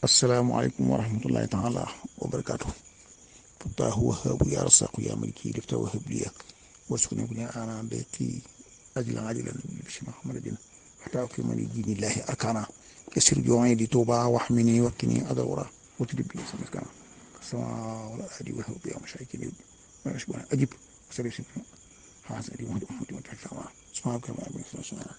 asalaamaaleykum wa rahmatullahi taala wa barakaatu fataahu wahaabu yaa rasaqu yaa maliki lifta wahab liya warsuqni bu ne ana dayqi ajilan ajilan bisi muhammadin xataa fi mali diinillahi arkana yasir joxe di tuuba wax mi ni wakki ni adawra watudib bi sama kana sama wala adi wa bi am shay kini ma shbana ajib sari si ha sari wa wa ta sama subhanaka ma bi sama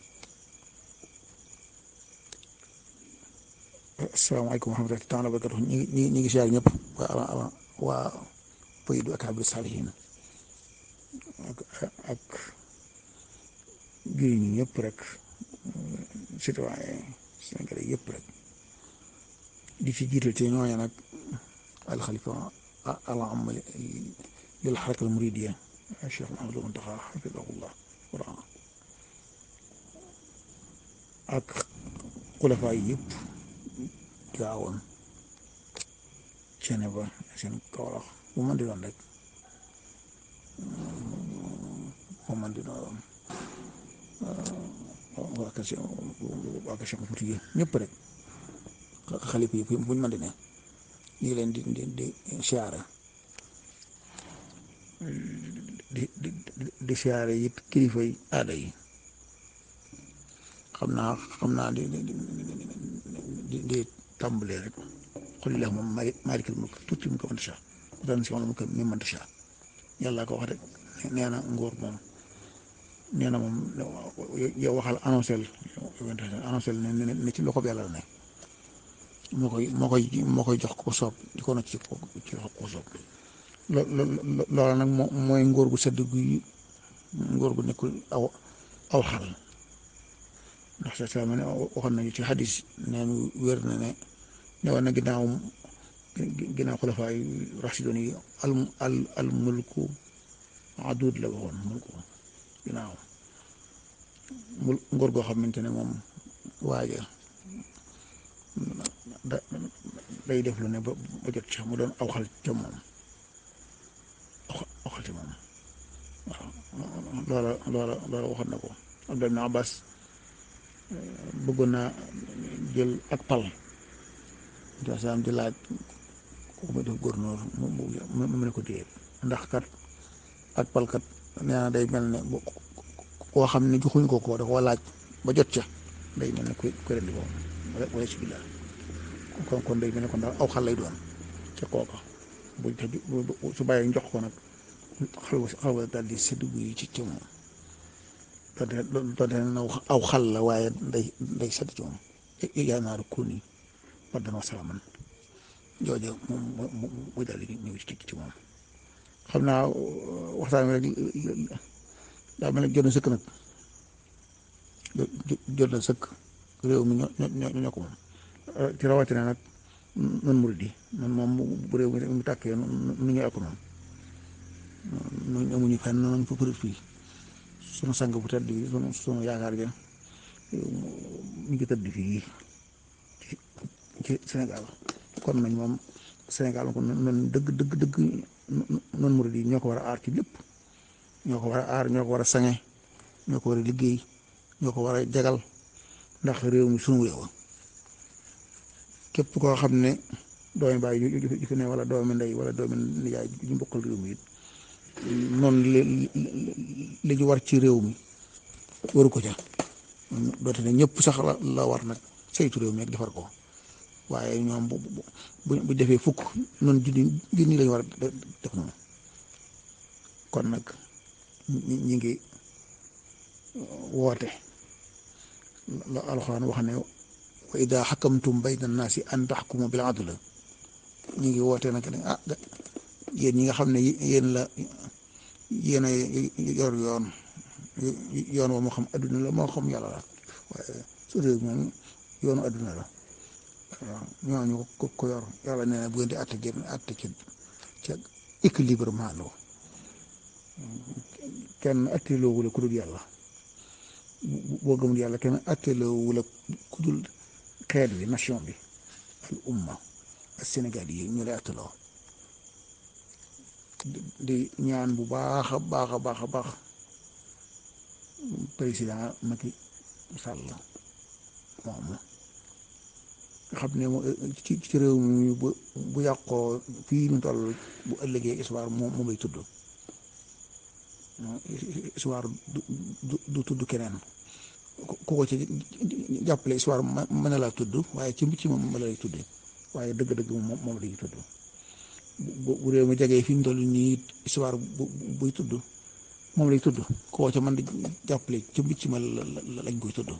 asalaamaaleykum wa rahmatullahi taala wa barakatuh ñi ngi ñi ngi siyaar ñëpp waa waa Faydu Akaabir Saalihiin ak ak juri ñi ñëpp rek citoyen sénégalais yëpp rek di ci jiital ci ñooñu nag alxalifa al aam lil xaraka al muridiya Cheikh Mouhamadou Mountakha xafidahullah wara ak xulafaay yëpp gaawoon ceene ba seen kawlax bu man di doon rek bu man di doon waa kër si waa kër Cheikh Fouti ñëpp rek xalifa yi buñ man di ne ñu ngi leen di di di siyaare di di di siyaare it kilifa yi aada yi xam naa xam naa di di di tàmbalee rek xul la moom maalikal mulk tuuti mu ko mënta saa daan si wàllu mu ko mi mënta saa yàlla ko wax rek nee na nguur moom nee na moom yow waxal annoncé annoncé ne ci loxo bi yàlla la ne moo koy moo koy moo koy jox ko soob di ko na ci ko ci loxo ko soob loolu nag mooy nguur gu sedd gu nguur gu nekkul aw aw xal ndax sa saa ma ne waxoon nañu ci xadis neen wér na ne ne woon na ginnaaw ginnaaw xulafaay rasidoon yi al al al mulku adud la waxoon mulku ginnaaw mul ngóor goo xamante ne moom waaja da day def lu ne ba ba jot ca mu doon aw xal ca moom aw xal ca moom waaw loola loola loola waxoon na ko Abdullah ibn Abbas bëggoon naa jël ak pal dasaam di laaj ku ma def gouverneur mu mu ne ko déet ndax kat ak pal kat nee na day mel ne koo xam ne joxuñ ko ko da koo laaj ba jot ca day mel ne ku ku rendi ko wala wala si billaah kon kon day mel ne kon daal aw xal lay doon ca kooka bu su bàyyee njox ko nag xal xal daal di séddu yi ci ca moom doonte ne aw xal la waaye day day sedd ci moom yaa naaru kuni bardan wa salaaman jooju moom muy daal di ñëw ci ci moom xam naa waxtaan wi rek daa mel ne jot na sëkk nag jot na sëkk réew mi ñoo ñoo ñoo ko moom ci rawatina nag nun murid yi man moom bu réew mi mu tàkkee nu ñu ak noonu nu amuñu fenn nañ fa përëb fii sunu sang bu tedd bi sunu sunu yaakaar ja ñu ngi tëdd fii ci ci Sénégal kon nañ moom Sénégal kon noonu dëgg dëgg dëgg noonu murid yi ñoo ko war a aar ci lépp ñoo ko war a aar ñoo ko war a sange ñoo ko war a liggéey ñoo ko war a jagal ndax réew mi sunu réew képp koo xam ne doomi baay ju fi ne wala doomi ndey wala doomi nijaay ñu bokkal réew mi it noonu li li ñu war ci réew mi waru ko ca doote ne ñëpp sax la la war nag saytu réew mi ak defar ko waaye ñoom bu bu bu defee fukk noonu junni junni lañu war a def noonu kon nag ñi ngi woote la alxuraan wax ne wa ida xakamtum bayna naasi an taxkumu bil adl ñi ngi woote nag ne ah yéen ñi nga xam ne yéen la yéen a yor yoon yoon wa moo xam adduna la moo xam yàlla la waaye su réew moom yoonu adduna la waaw ñooñu ko ko yor yàlla nee na bu ngeen di atte génn atte ci ca équilibrement lo kenn atteloo wula ku dul yàlla boo gëmul yàlla kenn atteloo wula ku dul xeet bi nation bi al umma ak Sénégal yi ñu lay atteloo di ñaan bu baax a baax a baax a baax président Macky Sall moom nga xam ne ci ci réew mi bu bu yàqoo fii ñu toll bu ëllëgee histoire moom moom lay tudd histoire du du tudd keneen ku ko ci jàppale histoire mën na laa tudd waaye ci ci moom la lay tuddee waaye dëgg-dëgg moom moom la ñuy tudd bu bu réew mi jegee fi ñu toll nii histoire bu buy tudd moom lay tudd koo ca mën di jàppale ci mbicc ma lañ koy tudd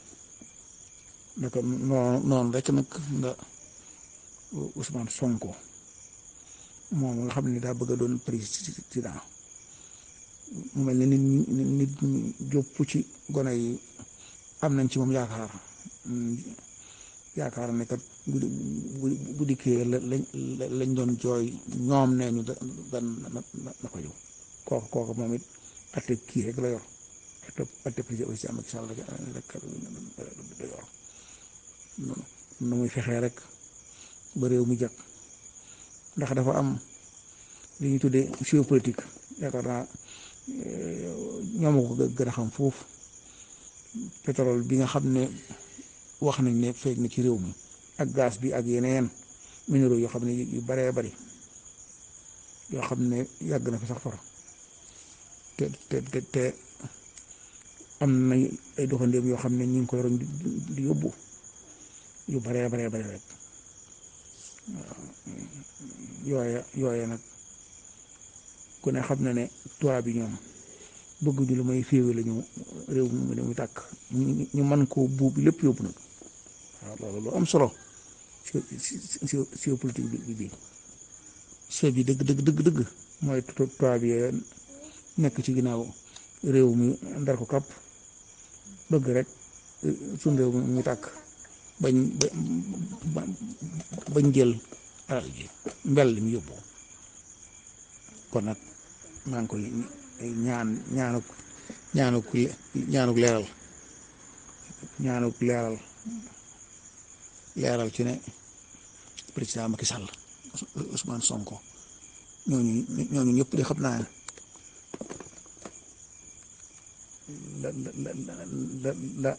naka noonu noonu rek nag nga Ousmane Sonko moom nga xam ne daa bëgg a doon président mu mel ne nit ñi nit ñi jópp ci gone yi am nañ ci moom yaakaar yaakaar ne kat bu bu dikkee lañ lañ doon jooy ñoom nee ñu dan na ko yow kooku kooku moom it atte kii rek la yor atte atte président aussi Macky Sall rek la yor nu muy fexee rek ba réew mi jag ndax dafa am li ñuy tuddee géopolitique yaakaar naa ñoom ko gën a xam foofu pétrole bi nga xam ne wax nañ ne feeñ na ci réew mi ak gaz bi ak yeneen minéraux yoo xam ne yu baree bari yoo xam ne yàgg na fi sax far te te te te am na ay doxandéem yoo xam ne ñu ngi koy roñ di yóbbu yu baree baree bari rek yooye yooye nag ku ne xam na ne tubaab bi ñoom bëgguñu lu may féewe la ñu réew mi ne muy tàkk ñu mën koo buub lépp yóbbu nag waaw loolu lu am solo géopolitique bi bi se bi dëgg dëgg dëgg dëgg mooy tubaab yi nekk ci ginnaaw réew mi ndar ko kàpp bëgg rek suñ réew mi muy tàkk bañ bañ jël alal ji mbel mi yóbbu kon nag maa ngi koy ñaan ñaanuk ñaanuk ñaanuk leeral ñaanuk leeral leeral ci ne président Macky Sall Ousmane Sonko ñooñu ñooñu ñëpp di xam naa la la la la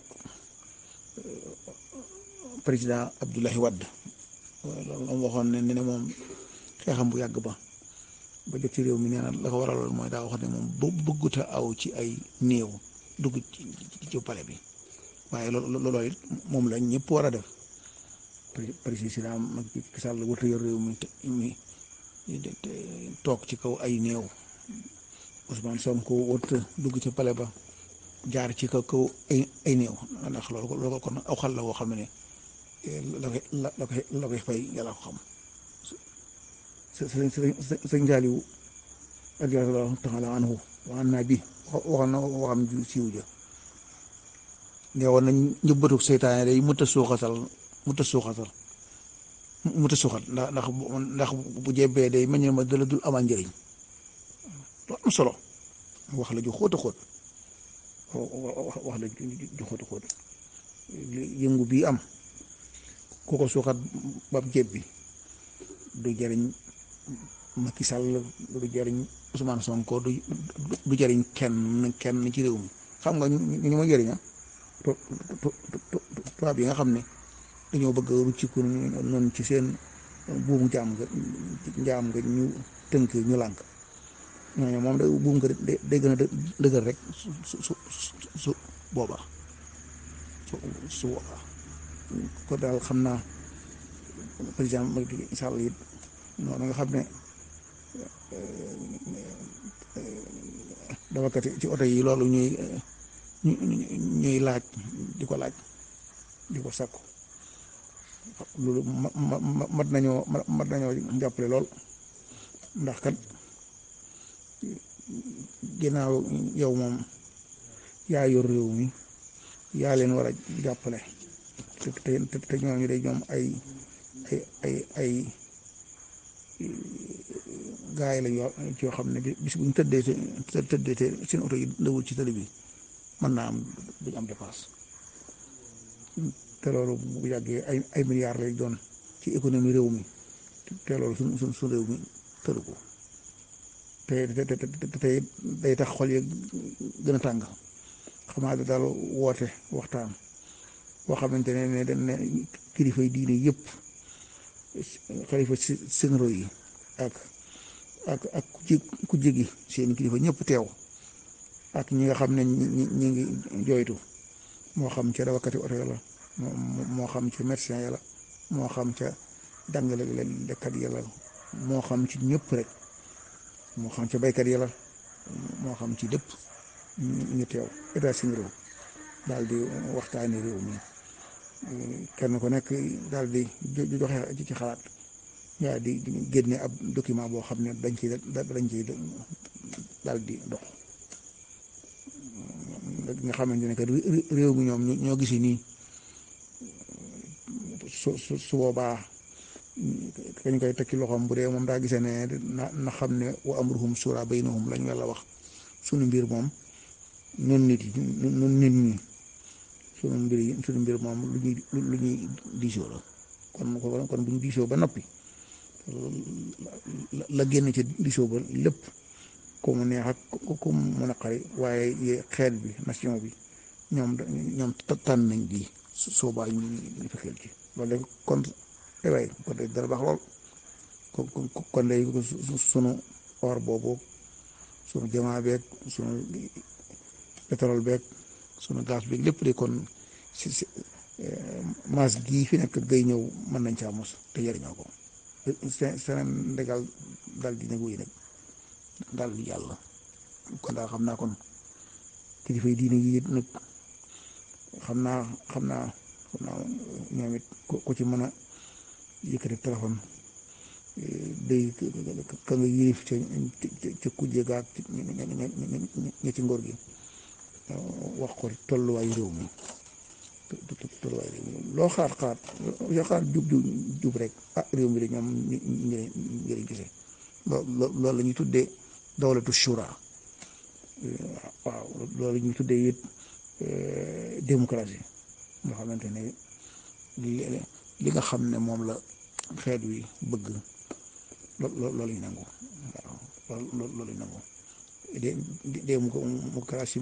président Abdoulaye Wade loolu waxoon ne ne moom xeexam bu yàgg ba ba jot ci réew mi nee na la ko waraloon mooy daa wax ne moom bu bëgguta aw ci ay néew dugg ci ci pale bi waaye loolu loolu it moom la ñëpp war a def président Macky Sall wërta yor réew mi mi toog ci kaw ay néew Ousmane Sonko wërta dugg ci pale ba jaar ci kaw kaw ay ay néew ndax loolu loolu kon aw xal la woo xam ne la koy la koy la koy fay yàlla ko xam sëñ sëñ Jaaliw radiyallaahu taala anhu wa an naa bi waxoon na waxam ju siiw ja ne woon nañ njëbbatu seytaane day mëta suuxatal mëta suuxatal mëta suuxat ndax ndax ndax bu jebbee day meññ ma dala dul amal njëriñ lu am solo wax la ju xóot a xóot wax la ju xóot a xóot yëngu bii am ku ko suuxat bab jebbi du jëriñ Macky Sall du jëriñ Ousmane Sonko du du jëriñ kenn kenn ci réew mi xam nga ñu ñu ma jëriña tubaab yi nga xam ne dañoo bëgg a rucciku noonu ci seen buumu jaam nga njaam nga ñu tënk ñu lànk ñooñu moom da buum nga day gën a dëgër rek su su su boobaa su su boobaa ko daal xam naa président Macky Sall it noonu nga xam ne dawakat ci oto yi loolu ñuy ñuy laaj di ko laaj di ko sakku loolu mat nañoo mat nañoo jàppale lool ndax kat ginnaaw yow moom yaa yor réew mi yaa leen war a jàppale te te te ñooñu de ñoom ay ay ay ay gaa yi la yoo yoo xam ne bis bu ñu tëddee te tëddee te seen oto yi dawul ci tali bi mën naa am duñ am dépense te loolu bu yàggee ay ay milliards lay doon ci économie réew mi te loolu suñ suñ suñ réew mi tëru ko te te te te day tax xol yi gën a tàng xamaa da daal woote waxtaan boo xamante ne ne dañ ne kilifay diine yëpp xalifa sénéro yi ak ak ak ku jégi seen kilifa ñëpp teew ak ñi nga xam ne ñi ñi ngi jooytu moo xam ca dawakati oto ya la moo xam ca médecin ya la moo xam ca dàngale lekkat ya la moo xam ci ñëpp rek moo xam ca baykat ya la moo xam ci lépp ñu teew état sénéro daal di waxtaani réew mi kenn ku nekk daal di joxe ci xalaat daal di génne ab document boo xam ne dañ ciy dañ ciy daal di dox nga xamante ne que réew mi ñoom ñoo gisi nii su su su boobaa kañ koy tekki loxoom bu dee moom daa gisee ne na na xam ne wa amruhum shura baynahum lañ yàlla wax sunu mbir moom nun nit yi nun nit ñi sunu mbir yi sunu mbir moom lu ñuy lu ñuy diisoo la kon kon bu ñu diisoo ba noppi la génn ci diisoo ba lépp ku mu neex ak ku mu naqari waaye xeet bi nation bi ñoom ñoom tànn nañ di soobaa ñu ñu fexeel ci loolu de kon ewaay kon de dara baax lool kon de sunu or boobu sunu jamaa beeg sunu pétrole beeg sunu gaz beeg lépp de kon si si maas gii fi nekk gay ñëw mën nañ caa mos te jëriñoo ko Sénégal daal di nag wéy nag daal di yàlla kon daal xam naa kon kilifa yi diine yi nag xam naa xam naa xam naa ñoom it ku ci mën a yëkkati téléphone day ka nga yilif ca ca kujje gaag ña ci ngóor gi wax ko tolluwaayu réew mi tolluwaayu réew mi loo xaar xaar loo xaar jub jub jub rek ah réew mi de ñoom ñu njëriñ gisee loolu la ñuy tuddee dawlatu shura waaw loolu la ñuy tuddee it démocratie nga xamante ne li nga xam ne moom la xeet wi bëgg loolu lañu nangu waaw loolu lañu nangu démocratie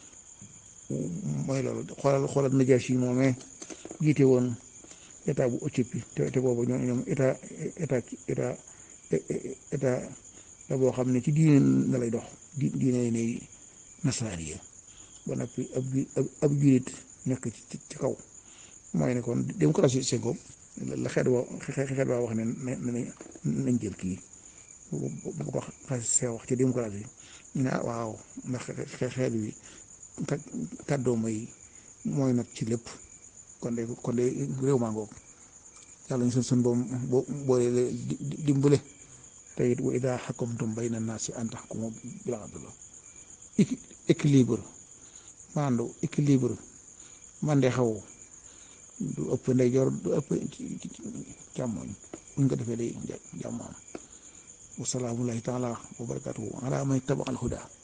mooy loolu xoolal xoolal Najaasi moomee jiite woon état bu Éthiopie te te boobu ñoom ñoom état état état état la boo xam ne ci diine na lay dox di diine ne nasaraani ba noppi ab ab julit nekk ci ci kaw mooy ne kon démocratie Senghor la xeet wa xeet waa wax ne ne nañ jël kii bu ko xasee wax ci démocratie ñu ne ah waaw ndax xeet wi kàddoo may mooy nag ci lépp kon de kon de réew maa ngoog yàlla ñu sun sun boom boo boole dimbale te it wa idaa xakamtum bayna naasi an taxkumu bil adl équilibre maandu équilibre man de xaw du ëpp ndeyjoor du ëpp càmmoñ buñ ko defee day jàmm am wasalaamullahi taala wa barakatuhu ala man ittaba al huda